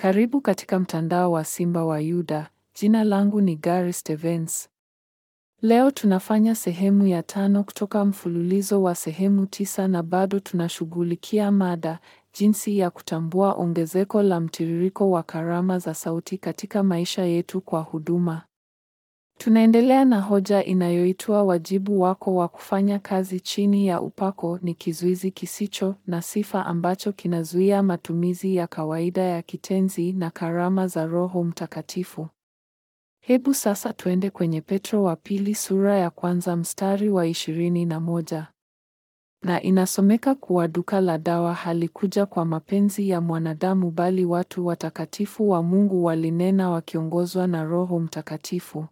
Karibu katika mtandao wa Simba wa Yuda. Jina langu ni Gary Stevens. Leo tunafanya sehemu ya tano kutoka mfululizo wa sehemu tisa na bado tunashughulikia mada jinsi ya kutambua ongezeko la mtiririko wa karama za sauti katika maisha yetu kwa huduma. Tunaendelea na hoja inayoitwa wajibu wako wa kufanya kazi chini ya upako ni kizuizi kisicho na sifa ambacho kinazuia matumizi ya kawaida ya kitenzi na karama za Roho Mtakatifu. Hebu sasa tuende kwenye Petro wa pili sura ya kwanza mstari wa ishirini na moja. Na inasomeka kuwa duka la dawa halikuja kwa mapenzi ya mwanadamu bali watu watakatifu wa Mungu walinena wakiongozwa na Roho Mtakatifu.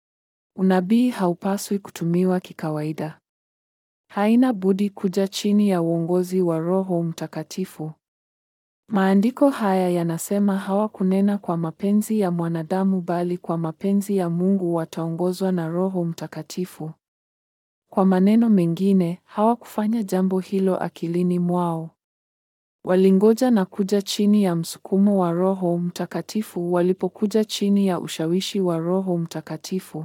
Unabii haupaswi kutumiwa kikawaida. Haina budi kuja chini ya uongozi wa Roho Mtakatifu. Maandiko haya yanasema hawakunena kwa mapenzi ya mwanadamu bali kwa mapenzi ya Mungu wataongozwa na Roho Mtakatifu. Kwa maneno mengine, hawakufanya jambo hilo akilini mwao. Walingoja na kuja chini ya msukumo wa Roho Mtakatifu walipokuja chini ya ushawishi wa Roho Mtakatifu.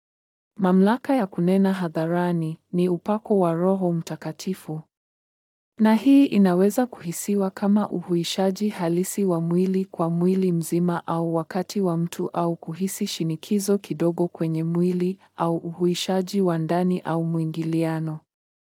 Mamlaka ya kunena hadharani ni upako wa Roho Mtakatifu. Na hii inaweza kuhisiwa kama uhuishaji halisi wa mwili kwa mwili mzima au wakati wa mtu au kuhisi shinikizo kidogo kwenye mwili au uhuishaji wa ndani au mwingiliano.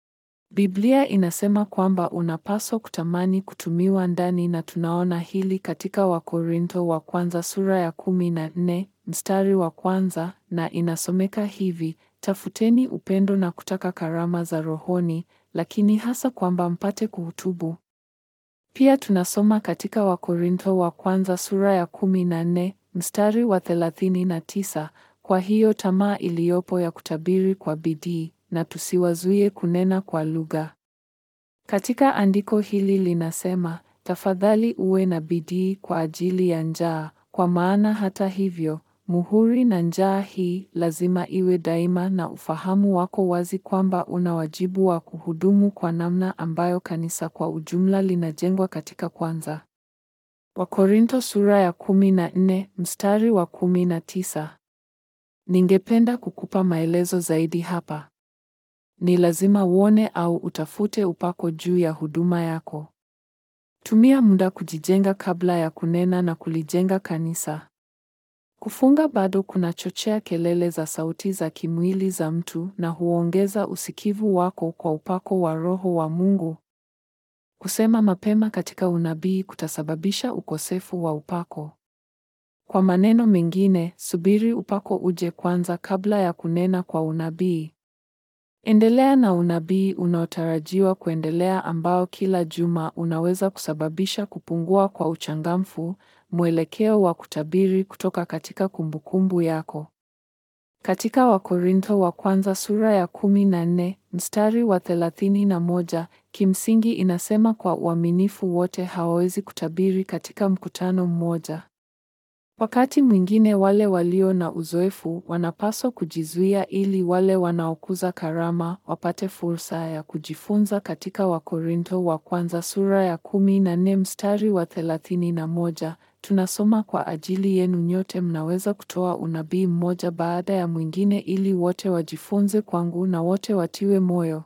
Biblia inasema kwamba unapaswa kutamani kutumiwa ndani na tunaona hili katika Wakorintho wa kwanza sura ya kumi na nne mstari wa kwanza na inasomeka hivi: tafuteni upendo na kutaka karama za rohoni, lakini hasa kwamba mpate kuhutubu. Pia tunasoma katika Wakorintho wa kwanza sura ya kumi na nne mstari wa thelathini na tisa kwa hiyo tamaa iliyopo ya kutabiri kwa bidii na tusiwazuie kunena kwa lugha. Katika andiko hili linasema, tafadhali uwe na bidii kwa ajili ya njaa, kwa maana hata hivyo muhuri na njaa hii lazima iwe daima, na ufahamu wako wazi kwamba una wajibu wa kuhudumu kwa namna ambayo kanisa kwa ujumla linajengwa katika kwanza. Wakorintho sura ya kumi na nne mstari wa kumi na tisa. Ningependa kukupa maelezo zaidi hapa. Ni lazima uone au utafute upako juu ya huduma yako. Tumia muda kujijenga kabla ya kunena na kulijenga kanisa. Kufunga bado kunachochea kelele za sauti za kimwili za mtu na huongeza usikivu wako kwa upako wa Roho wa Mungu. Kusema mapema katika unabii kutasababisha ukosefu wa upako. Kwa maneno mengine, subiri upako uje kwanza kabla ya kunena kwa unabii. Endelea na unabii unaotarajiwa kuendelea ambao kila juma unaweza kusababisha kupungua kwa uchangamfu, mwelekeo wa kutabiri kutoka katika kumbukumbu yako. Katika Wakorintho wa kwanza sura ya kumi na nne mstari wa thelathini na moja kimsingi inasema kwa uaminifu wote hawawezi kutabiri katika mkutano mmoja. Wakati mwingine wale walio na uzoefu wanapaswa kujizuia ili wale wanaokuza karama wapate fursa ya kujifunza. Katika Wakorintho wa kwanza sura ya kumi na nne mstari wa thelathini na moja tunasoma kwa ajili yenu nyote mnaweza kutoa unabii mmoja baada ya mwingine ili wote wajifunze kwangu na wote watiwe moyo.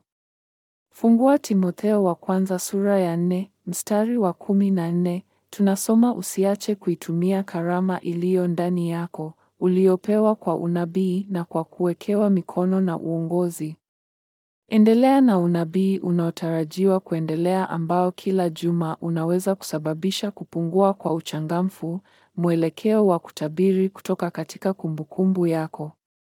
Fungua Timotheo wa kwanza sura ya nne mstari wa kumi na nne tunasoma usiache kuitumia karama iliyo ndani yako uliopewa kwa unabii na kwa kuwekewa mikono na uongozi. Endelea na unabii unaotarajiwa kuendelea ambao kila juma unaweza kusababisha kupungua kwa uchangamfu, mwelekeo wa kutabiri kutoka katika kumbukumbu yako.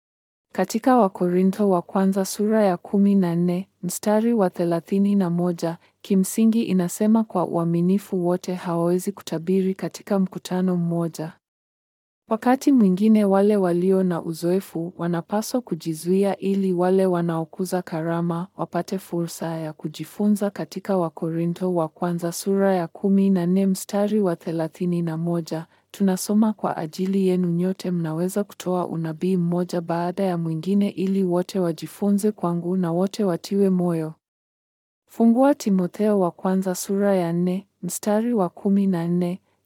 Katika Wakorintho wa kwanza sura ya kumi na nne mstari wa thelathini na moja kimsingi inasema kwa uaminifu wote hawawezi kutabiri katika mkutano mmoja. Wakati mwingine wale walio na uzoefu wanapaswa kujizuia ili wale wanaokuza karama wapate fursa ya kujifunza. Katika Wakorintho wa kwanza sura ya kumi na nne mstari wa thelathini na moja tunasoma kwa ajili yenu nyote mnaweza kutoa unabii mmoja baada ya mwingine ili wote wajifunze kwangu na wote watiwe moyo. Fungua Timotheo wa kwanza sura ya nne mstari wa kumi na nne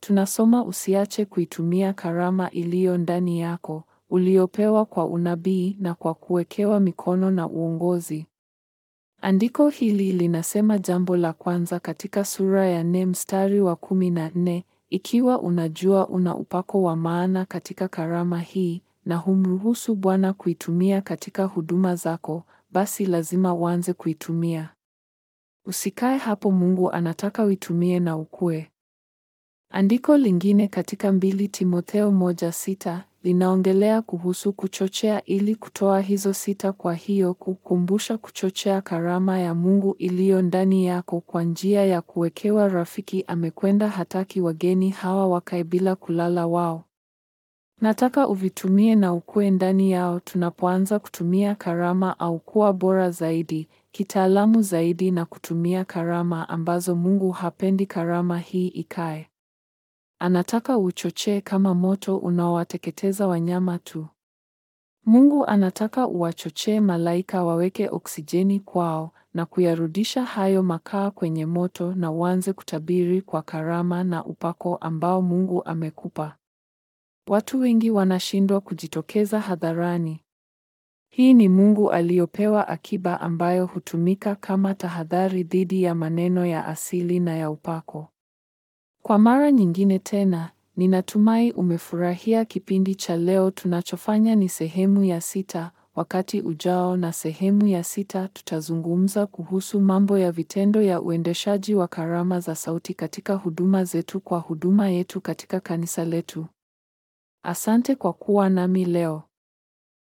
tunasoma usiache kuitumia karama iliyo ndani yako, uliopewa kwa unabii na kwa kuwekewa mikono na uongozi. Andiko hili linasema jambo la kwanza katika sura ya nne mstari wa kumi na nne, ikiwa unajua una upako wa maana katika karama hii na humruhusu Bwana kuitumia katika huduma zako, basi lazima uanze kuitumia. Usikae hapo, Mungu anataka uitumie na ukue. Andiko lingine katika mbili Timotheo moja sita linaongelea kuhusu kuchochea ili kutoa hizo sita. Kwa hiyo kukumbusha kuchochea karama ya Mungu iliyo ndani yako kwa njia ya kuwekewa rafiki amekwenda, hataki wageni hawa wakae bila kulala wao. Nataka uvitumie na ukue ndani yao. Tunapoanza kutumia karama au kuwa bora zaidi, kitaalamu zaidi na kutumia karama ambazo Mungu hapendi karama hii ikae. Anataka uchochee kama moto unaowateketeza wanyama tu. Mungu anataka uwachochee malaika waweke oksijeni kwao na kuyarudisha hayo makaa kwenye moto na uanze kutabiri kwa karama na upako ambao Mungu amekupa. Watu wengi wanashindwa kujitokeza hadharani. Hii ni Mungu aliyopewa akiba ambayo hutumika kama tahadhari dhidi ya maneno ya asili na ya upako. Kwa mara nyingine tena, ninatumai umefurahia kipindi cha leo. Tunachofanya ni sehemu ya sita. Wakati ujao na sehemu ya sita tutazungumza kuhusu mambo ya vitendo ya uendeshaji wa karama za sauti katika huduma zetu kwa huduma yetu katika kanisa letu. Asante kwa kuwa nami leo.